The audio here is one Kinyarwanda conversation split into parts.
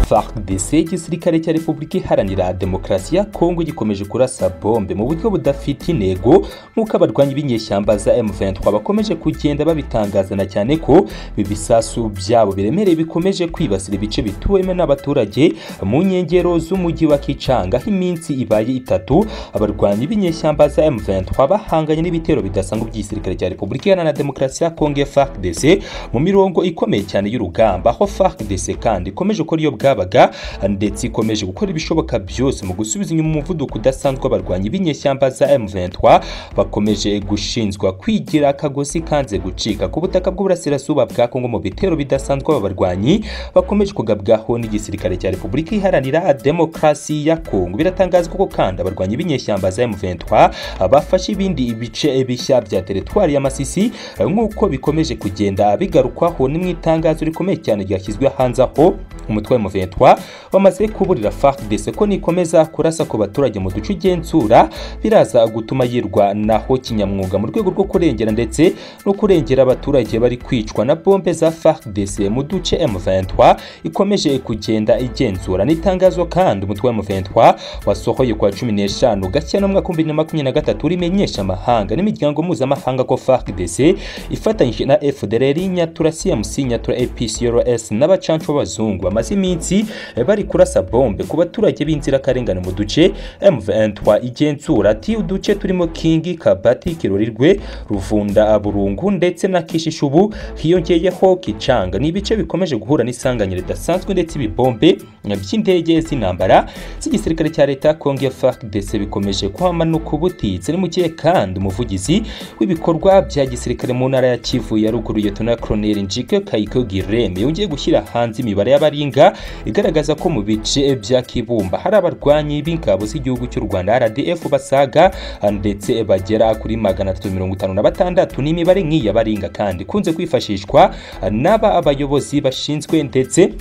FARDC igisirikare cya Repubulika Iharanira Demokarasi ya Kongo gikomeje kurasa bombe mu buryo budafite intego nk'uko abarwanyi b'inyeshyamba za M23 bakomeje kugenda babitangazana cyane ko ibisasu byabo biremereye bikomeje kwibasira ibice bituwemo n'abaturage mu nkengero z'umujyi wa Kichanga aho iminsi ibaye itatu abarwanyi b'inyeshyamba za M23 bahanganye n'ibitero bidasanzwe by'igisirikare cya Repubulika Iharanira Demokarasi ya Kongo FARDC mu mirongo ikomeye cyane y'urugamba aho FARDC kandi ikomeje gukora iyo bwabaga ndetse ikomeje gukora ibishoboka byose mu gusubiza inyuma umuvuduko udasanzwe abarwanyi b'inyeshyamba za M23 bakomeje gushinzwa kwigira akagozi kanze gucika ku butaka bw'uburasirazuba bwa Kongo mu bitero bidasanzwe aba barwanyi bakomeje kugabwaho n'igisirikare cya Repubulika Iharanira Demokarasi ya Kongo biratangazwa ko kandi abarwanyi b'inyeshyamba za M23 bafashe ibindi ibice bishya bya teritwari ya Masisi nk'uko bikomeje kugenda bigarukwaho ni mu itangazo rikomeye cyane ryashyizwe hanze aho umutwe wa M23 bamaze kuburira FARDC ko nikomeza kurasa ku baturage mu duce igenzura biraza gutuma yirwa naho kinyamwuga mu rwego rwo kurengera ndetse no kurengera abaturage bari kwicwa na bombe za FARDC mu duce M23 ikomeje kugenda igenzura n'itangazo kandi umutwe wa M23 wasohoye kwa 15 Gashyantare umwaka 2023 rimenyesha amahanga n'imiryango mpuzamahanga ko FARDC ifatanyije na FDLR Nyatura CMC Nyatura APCRS n'abacancu b'abazungu bamaze iminsi bari kurasa bombe ku baturage b'inzirakarengane mu duce M23 igenzura ati uduce turimo Kingi Kabati Kirorirwe Ruvunda Burungu ndetse na Kishishubu hiyongeyeho Kicanga ni ibice bikomeje guhura n'isanganyiro ridasanzwe ndetse ibibombe by'indege z'intambara z'igisirikare cya leta Kongo FARDC bikomeje kuhamanuka ubutitse ni mukiye kandi umuvugizi w'ibikorwa bya gisirikare mu ntara ya Kivu ya ruguru Liyetona Colonel Njike Kayiko Gireme yongeye gushyira hanze imibare y'abari Baringa igaragaza ko mu bice bya Kibumba hari abarwanyi b'ingabo z'igihugu cy'u Rwanda RDF basaga ndetse bagera kuri 356 n'imibare nk'iya Baringa kandi ikunze kwifashishwa n'aba abayobozi bashinzwe ndetse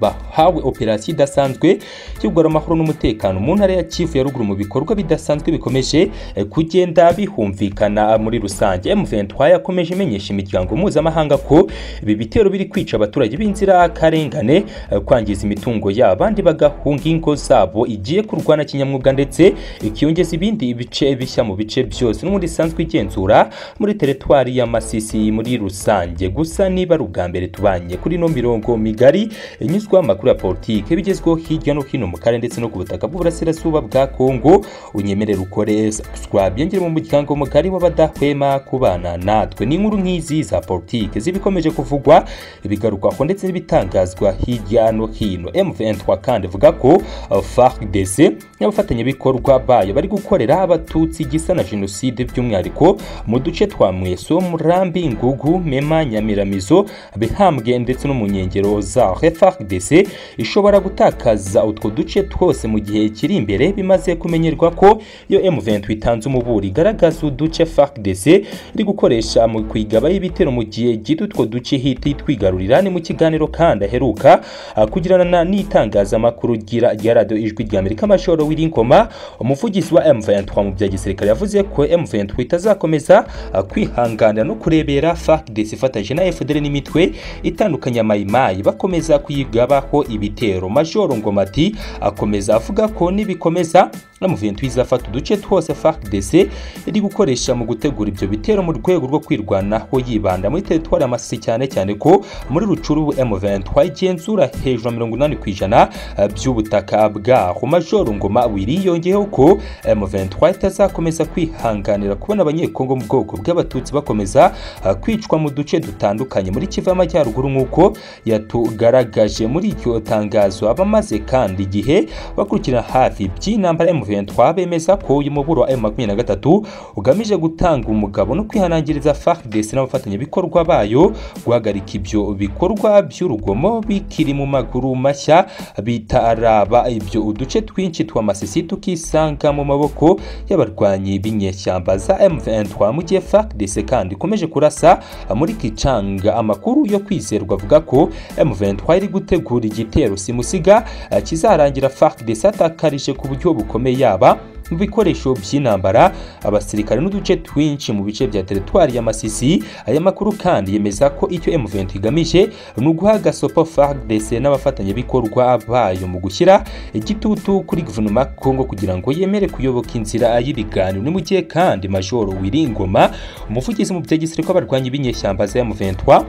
bahawe operasiyo idasanzwe y'ugarura amahoro n'umutekano mu ntara ya Kivu ya ruguru mu bikorwa bidasanzwe bikomeje kugenda bihumvikana muri rusange M23 yakomeje imenyesha imiryango mpuzamahanga ko ibi bitero biri kwica abaturage b'inzira karengane kwangiza imitungo yabo abandi bagahunga ingo zabo igiye kurwana kinyamwuga ndetse ikiyongeza ibindi ibice bishya mu bice byose n'ubundi isanzwe igenzura muri teritwari ya Masisi muri rusange gusa niba ari ubwa mbere tubanye kuri no mirongo migari inyuzwe amakuru amakuru ya politiki bigezweho hirya no hino mu karere ndetse no ku butaka bw'uburasirazuba bwa Kongo unyemerere ukore subscribe yongere mu muryango mugari w'abadahwema kubana natwe ni inkuru nk'izi za politiki zibikomeje kuvugwa ibigarukwaho ndetse n'ibitangazwa hirya no hino M23 kandi ivuga ko FARDC n'abafatanyabikorwa bayo bari gukorera abatutsi igisa na jenoside by'umwihariko mu duce twa Mweso Murambi Ngugu Mema Nyamiramizo Bihambwe ndetse no mu nkengero za FARDC ishobora gutakaza utwo duce twose mu gihe kiri imbere bimaze kumenyerwa ko iyo M23 itanze umuburi igaragaza uduce FARDC iri gukoresha mu kwigabaho ibitero mu gihe gito utwo duce hiti twigarurira ni mu kiganiro kandi aheruka kugirana n'itangazamakuru rya radiyo ijwi rya Amerika Majoro Wirinkoma umuvugizi wa M23 mu bya gisirikare yavuze ko M23 itazakomeza kwihanganira no kurebera FARDC ifatanyije na FDL n'imitwe itandukanye ya mayimayi bakomeza kuyiga baho ibitero majoro ngoma ati akomeza avuga ko nibikomeza M23 izafata uduce twose FARDC iri gukoresha mu gutegura ibyo bitero mu rwego rwo kwirwanaho yibanda muri teritwari amasisi cyane cyane ko muri rucuru M23 igenzura hejuru ya 80 ku ijana by'ubutaka bwaho majoro ngoma wiriyongeyeho ko M23 itazakomeza kwihanganira kubona abanyekongo mu bwoko bw'abatutsi bakomeza kwicwa mu duce dutandukanye muri Kivu y'Amajyaruguru nk'uko yatugaragaje muri iryo tangazo abamaze kandi igihe bakurikira hafi by'intambara ya M23 bemeza ko uyu muburo wa M23 ugamije gutanga umugabo no kwihanangiriza FARDC n'abafatanyabikorwa bayo guhagarika ibyo bikorwa by'urugomo bikiri mu maguru mashya bitaraba ibyo uduce twinshi tw'amasisi tukisanga mu maboko y'abarwanyi b'inyeshyamba za M23 mu gihe FARDC kandi ikomeje kurasa muri Kicanga amakuru yo kwizerwa avuga ko M23 iri gutegura igitero simusiga kizarangira FARDC atakarije ku buryo bukomeye yaba mu bikoresho by'intambara abasirikare n'uduce twinshi mu bice bya teritwari ya Masisi aya makuru kandi yemeza ko icyo M23 igamije ni uguha gasopo FARDC n'abafatanyabikorwa bayo mu gushyira igitutu kuri guverinoma ya Kongo kugira ngo yemere kuyoboka inzira y'ibiganiro ni mu gihe kandi Major Wiringoma umuvugizi mu bya gisirikare abarwanyi b'inyeshyamba za M23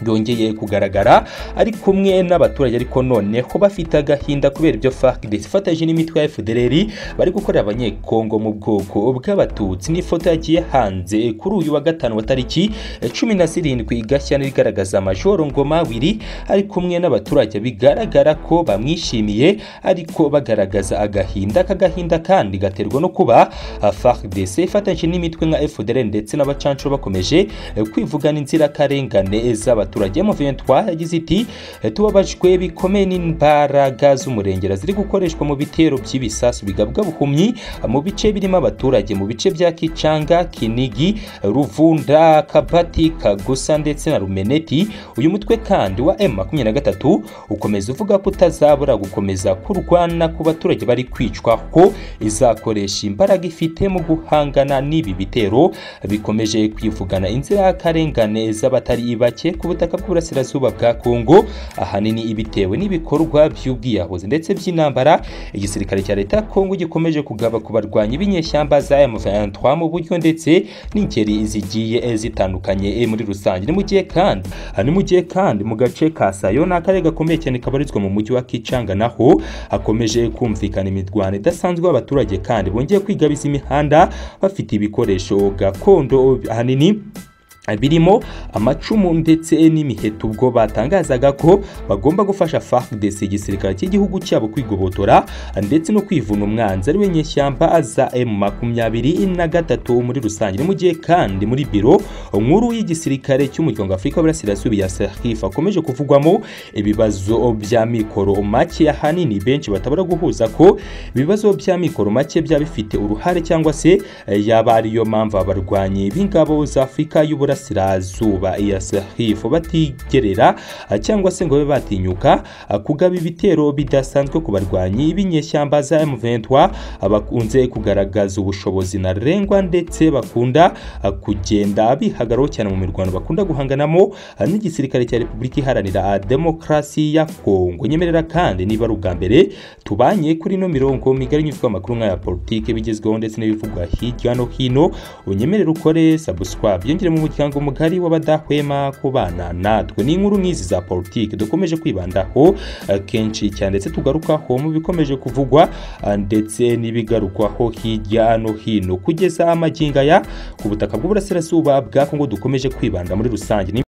byongeye kugaragara ari kumwe n'abaturage ariko noneho bafite agahinda kubera ibyo FARDC ifatanyije n'imitwe ya FDLR bari gukorera abanyekongo mu bwoko bw'abatutsi n'ifoto yagiye hanze kuri uyu wa gatanu wa tariki cumi na zirindwi gashyana igaragaza majoro ngoma wiri ari kumwe n'abaturage bigaragara ko bamwishimiye ariko bagaragaza agahinda aka gahinda kandi gaterwa no kuba FARDC ifatanyije n'imitwe nka FDLR ndetse n'abacancuro bakomeje kwivugana inzirakarengane z'abaturage abaturage mu yagize iti tubabajwe bikomeye n'imbaraga z'umurengera ziri gukoreshwa mu bitero by'ibisasu bigabwa buhumyi mu bice birimo abaturage mu bice bya Kicanga Kinigi Ruvunda Kabati Kagusa ndetse na Rumeneti uyu mutwe kandi wa M23 ukomeza uvuga ko utazabura gukomeza kurwana ku baturage bari kwicwa ko izakoresha imbaraga ifite mu guhangana n'ibi bitero bikomeje kwivugana inzirakarengane z'abatari bake ku butaka bw'uburasirazuba bwa Kongo ahanini ibitewe n'ibikorwa by'ubwiyahuzi ndetse by'intambara igisirikare cya leta Kongo gikomeje kugaba ku barwanyi b'inyeshyamba za M23 mu buryo ndetse n'ingeri zigiye zitandukanye muri rusange ni mu gihe kandi ni mu gihe kandi mu gace ka Sayo ni akarere gakomeye cyane kabarizwa mu mujyi wa Kichanga naho hakomeje kumvikana imirwano idasanzwe y'abaturage kandi bongeye kwigabiza imihanda bafite ibikoresho gakondo ahanini birimo amacumu ndetse n'imiheto ubwo batangazaga ko bagomba gufasha FARDC igisirikare cy'igihugu cyabo kwigobotora ndetse no kwivuna umwanzi ari we nyeshyamba za M makumyabiri na gatatu muri rusange mu gihe kandi muri biro nkuru y'igisirikare cy'umuryango Afurika burasirazuba ya SAHIF akomeje kuvugwamo ibibazo bya mikoro make ahanini benshi batabura guhuza ko ibibazo bya mikoro make byaba bifite uruhare cyangwa se yaba ariyo mpamvu abarwanyi b'ingabo za Afurika y'ubura y'uburasirazuba iya sahifu batigerera cyangwa se ngo babe batinyuka kugaba ibitero bidasanzwe ku barwanyi b'inyeshyamba za M23 bakunze kugaragaza ubushobozi ntarengwa ndetse bakunda kugenda bihagaraho cyane mu mirwano bakunda guhanganamo n'igisirikare cya Repubulika Iharanira Demokarasi ya Kongo nyemerera kandi niba ari ubwa mbere tubanye kuri ino mirongo migari nyuzwa amakuru nk'aya politiki bigezweho ndetse n'ibivugwa hirya no hino unyemerere ukore subscribe yongere mu muryango umuryango mugari w'abadahwema kubana natwe ni inkuru nk'izi za politiki dukomeje kwibandaho kenshi cyane ndetse tugarukaho mu bikomeje kuvugwa ndetse n'ibigarukwaho hirya no hino kugeza amagingo aya ku butaka bw'uburasirazuba bwa kongo dukomeje kwibanda muri rusange